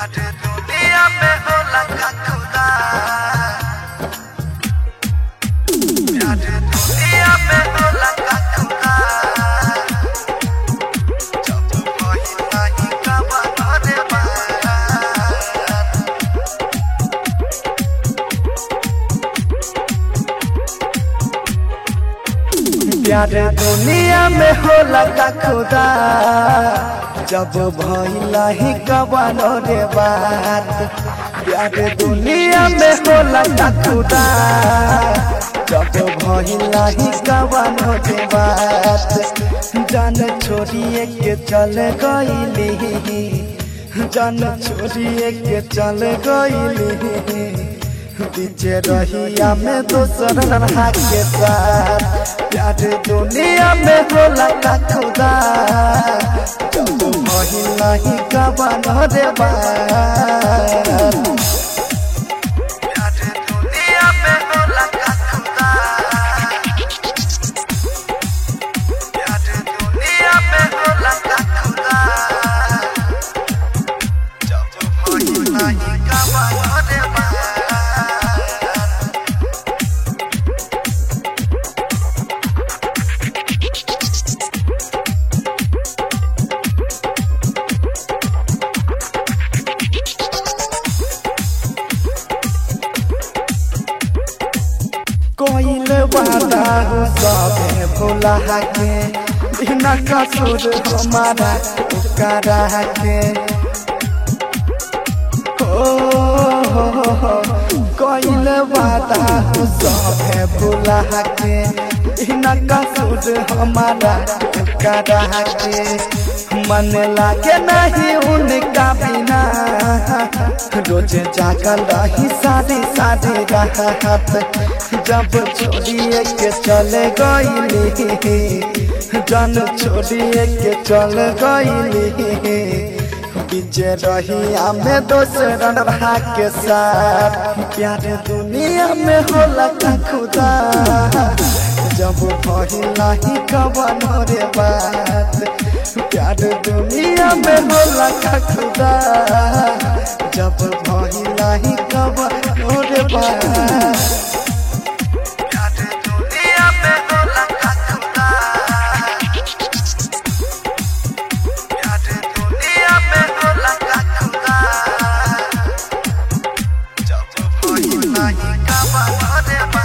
प्यार दुनिया में होला का खुदा प्यार दुनिया में होला का खुदा जब वही नहीं कमा रे बात प्यार दुनिया में होला का खुदा जब भइला ही कबानो रे बात प्यार दुनिया में होला का खुदा जब भइला ही कबानो रे बात जान छोड़िए के चल गईली जान छोड़िए के चल गईली पीछे रहिया में दोसर रहा के साथ प्यार दुनिया में होला का खुदा जब महिला ही कबान रे बात प्यार दुनिया में होला का खुदा प्यार दुनिया में होला का खुदा जब वही नहीं कमा रे बात कोइल वादा हो सबे भुला के बिना कसूर हमारा करा के ओ हो हो हो कोइल वादा हो सबे भुला के बिना कसूर हमारा करा के मन लागे नहीं उनका बिना रोज जागल रही सारी सारी रात जब छोड़िए के चले गईली जन छोड़िए के चल गईली बीचे रही में दोसर रहा के साथ प्यार दुनिया में होला का खुदा जब भइला ही कवन रे बात प्यार दुनिया में होला का खुदा जब भइला ही कवन रे बात प्यार दुनिया में होला का खुदा प्यार दुनिया में होला का खुदा जब वही नहीं कमा रे बात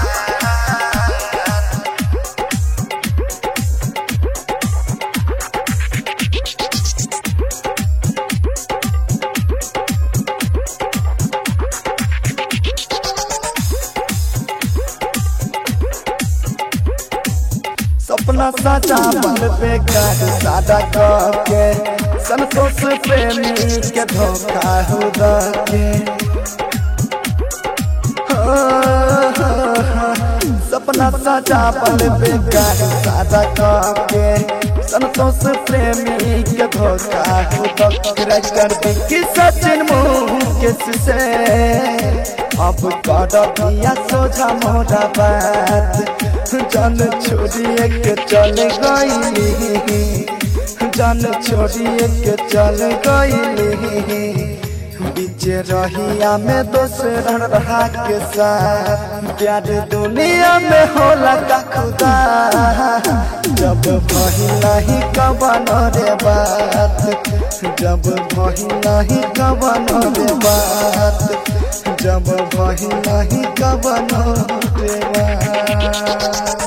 सपना साचा बल पे काट सादा के संतोष प्रेमी के धोखा हो के सपना साचा पल पे काट सादा के संतोष प्रेमी के धोखा हो कर दी सचिन मुँह किस से अब कर दिया सोझा मोरा बात जन छोड़िए के चल गईली जन छोड़िए के चल गईली बीचे रहिया में दोसर रहा के साथ प्यार दुनिया में होला का खुदा जब महिला ही कवन रे बात जब महिला ही कवन रे बात जब महिला ही कवन रे बात